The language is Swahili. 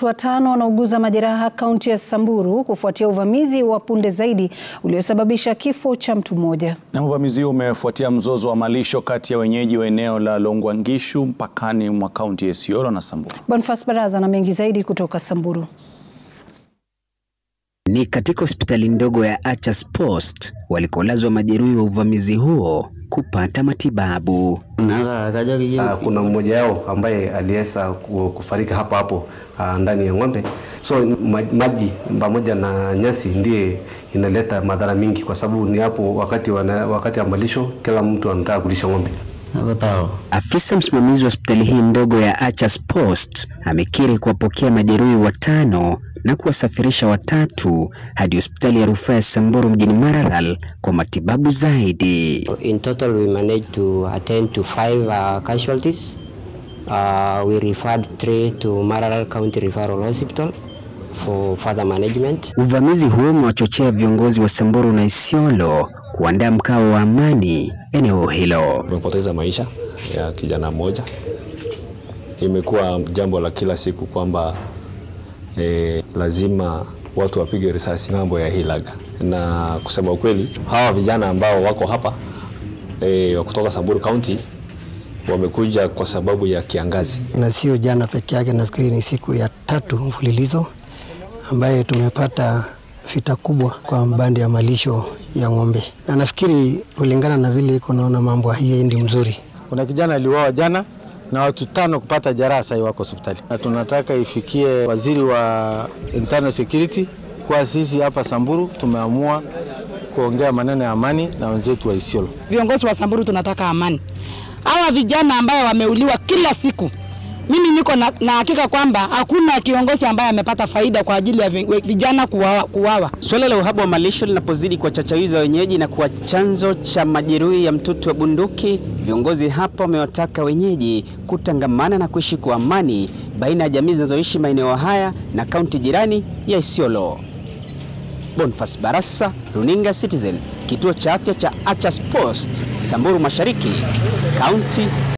watu watano wanauguza majeraha kaunti ya Samburu kufuatia uvamizi wa punde zaidi uliosababisha kifo cha mtu mmoja. Na uvamizi huo umefuatia mzozo wa malisho kati ya wenyeji wa eneo la Longwangishu mpakani mwa kaunti ya Isiolo na Samburu. Boniface Baraza na mengi zaidi kutoka Samburu. Ni katika hospitali ndogo ya Achas Post walikolazwa majeruhi wa uvamizi huo kupata matibabu. Uh, kuna mmoja wao ambaye aliweza kufariki hapo hapo uh, ndani ya ng'ombe. So maji pamoja na nyasi ndiye inaleta madhara mingi, kwa sababu ni hapo wakati wana, wakati wa malisho kila mtu anataka kulisha ng'ombe. Afisa msimamizi wa hospitali hii ndogo ya Achas Post amekiri kuwapokea majeruhi watano na kuwasafirisha watatu hadi hospitali ya rufaa ya Samburu mjini Maralal kwa matibabu zaidi. In total we managed to attend to five uh, casualties. Uh, we referred three to Maralal County Referral Hospital for further management. Uvamizi huo umewachochea viongozi wa Samburu na Isiolo kuandaa mkao wa amani eneo hilo. Tumepoteza maisha ya kijana mmoja. Imekuwa jambo la kila siku kwamba e, lazima watu wapige risasi ng'ambo ya Hilaga, na kusema ukweli, hawa vijana ambao wako hapa e, kutoka Samburu County wamekuja kwa sababu ya kiangazi, na sio jana peke yake. Nafikiri ni siku ya tatu mfululizo ambaye tumepata vita kubwa kwa mbandi ya malisho ya ng'ombe, na nafikiri kulingana na vile iko naona mambo haiendi mzuri. Kuna kijana aliuawa jana na watu tano kupata jeraha, sasa wako hospitali, na tunataka ifikie waziri wa internal security kwa sisi hapa Samburu tumeamua kuongea maneno ya amani na wenzetu wa Isiolo. Viongozi wa Samburu tunataka amani. Hawa vijana ambao wameuliwa kila siku mimi niko na, na hakika kwamba hakuna kiongozi ambaye amepata faida kwa ajili ya vijana kuwawa, kuwawa. Suala la uhaba wa malisho linapozidi kuwachachawiza wenyeji na kuwa chanzo cha majeruhi ya mtutu wa bunduki, viongozi hapa wamewataka wenyeji kutangamana na kuishi kwa amani baina ya jamii zinazoishi maeneo haya na kaunti jirani ya Isiolo. Boniface Barasa, Runinga Citizen, kituo cha afya cha Achas Post, Samburu Mashariki, kaunti